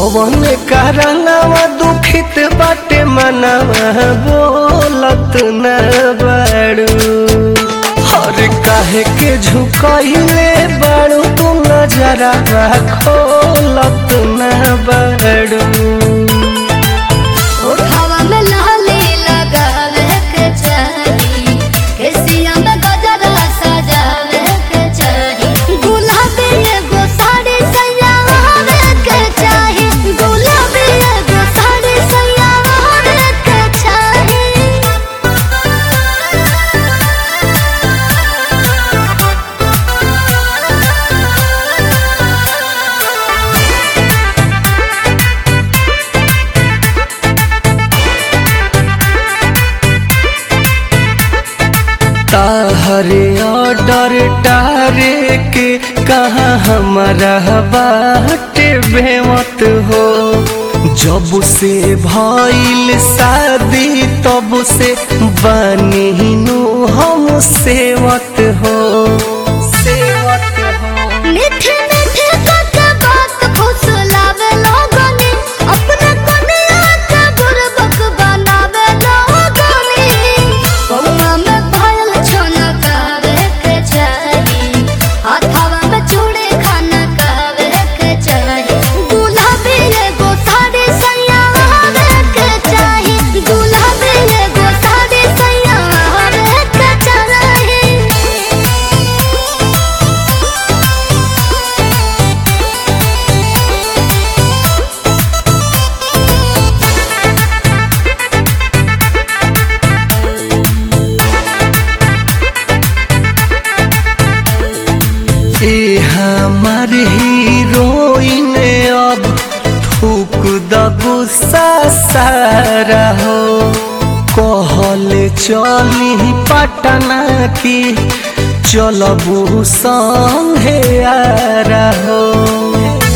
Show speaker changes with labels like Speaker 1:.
Speaker 1: कौन कारणवा दुखित बाटे मनवा बोलत न बाड़ू हर काहे के झुकइले बाड़ू तू नजरा खोलत न बाड़ू
Speaker 2: ओठवा में लाली लगावे के चाही केसिया में गजरा सजावे के चाही गुलाबी एगो साड़ी सजावे के चाही गुलाबी एगो साड़ी सजावे के चाही
Speaker 1: ताहरे ऑर्डर टारे के कहाँ हमारा बाटे बेमत हो जब से भइल शादी तब से बनी नु हम सेवत हो सेवत हो
Speaker 2: मीठे मीठे तक बात फुसलावे लोगनी अपने कनिया के बुरबक बनावे लोगनी पौवा में पायल छनकावे के चाही हाथवा में चूड़ी खनकावे के चाही गुलाबी एगो साड़ी सयावे के चाही गुलाबी एगो साड़ी सयावे के चाही
Speaker 1: ए हमार हीरोइन अब थूक द गुस्सा सारा हो कहल चली पटना की चलबू संगे आ रहो